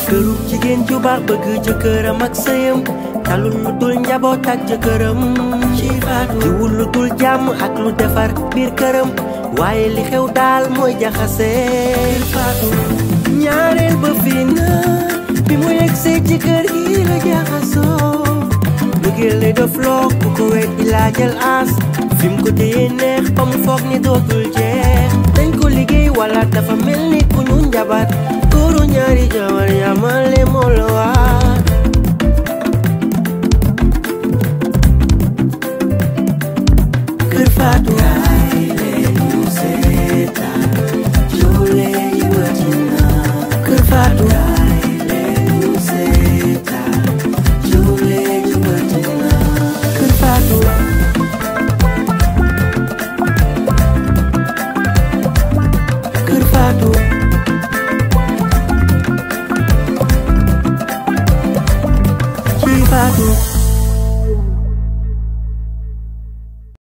këru jigéen ju baax bëgg jëkkëram ak sëyam talul lu dul njaboot ak jëkkëram ci faatu diwul lu dul jàmm ak lu defar biir këram waaye li xew daal mooy jaxase faatu ñaareel ba fii na bi mu yegsee ci kër gi la jaxasoo bëggeel lay def loo ku ko wet di laajal as fi mu ko téye neex ba mu foog ni dootul jeex dañ ko liggéey wala dafa mel ni ku ñu njabar góoru ñaari jabar yamale moo la waat kër Faatu kaay leen ñu seetaan joole yi watina kër Faatu kaay leen ñu seetaan joole yi watina kër Faatu kër Faatu ci Faatu